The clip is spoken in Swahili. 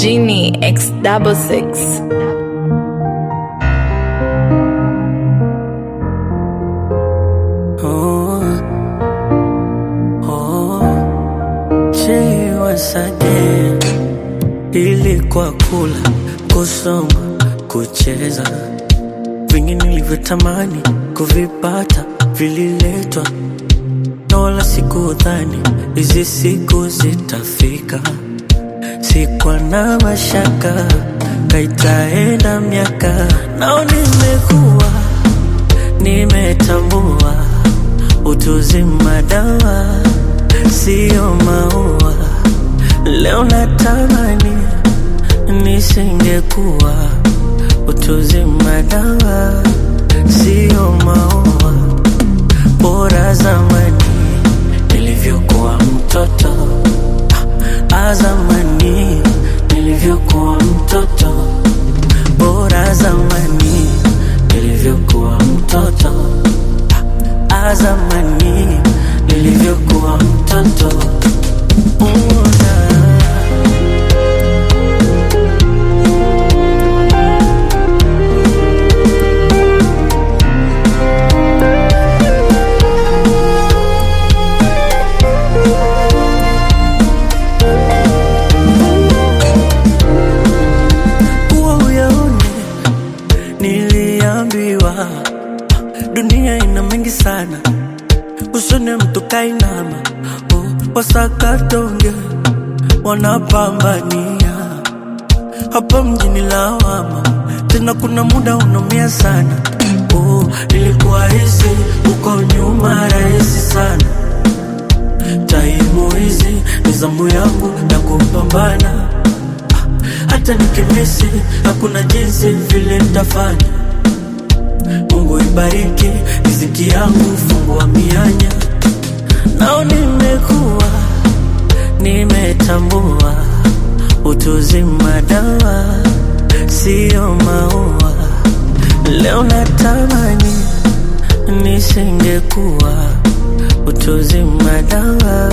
Genie X double six. Oh, oh, she was again. Ilikuwa kula, kusoma, kucheza, vingi nilivyotamani kuvipata vililetwa, na wala sikudhani hizi siku zitafika. Sikuwa na mashaka, kaitaenda miaka, nao nimekuwa nimetambua utuzima dawa siyo maua. Leo natamani nisingekuwa utuzima dawa siyo maua. Bora zamani nilivyokuwa mtoto, ah, zamani nilivyokuwa mtoto, bora zamani nilivyokuwa mtoto, ah, zamani nilivyokuwa mtoto. Una kuwa uyaone, niliambiwa dunia ina mengi sana, usone mtu kainama, oh, wasakatonge wanapambania hapa mjini lawama, tena kuna muda unaumia sana. Oh, nilikuwa hizi uko nyuma rahisi sana, taimu hizi ni zamu yangu ya kupambana hata nikimisi hakuna jinsi vile nitafanya. Mungu ibariki riziki yangu, fungua mianya. Nao nimekuwa nimetambua utuzima dawa siyo maua. Leo natamani nisingekuwa utuzima dawa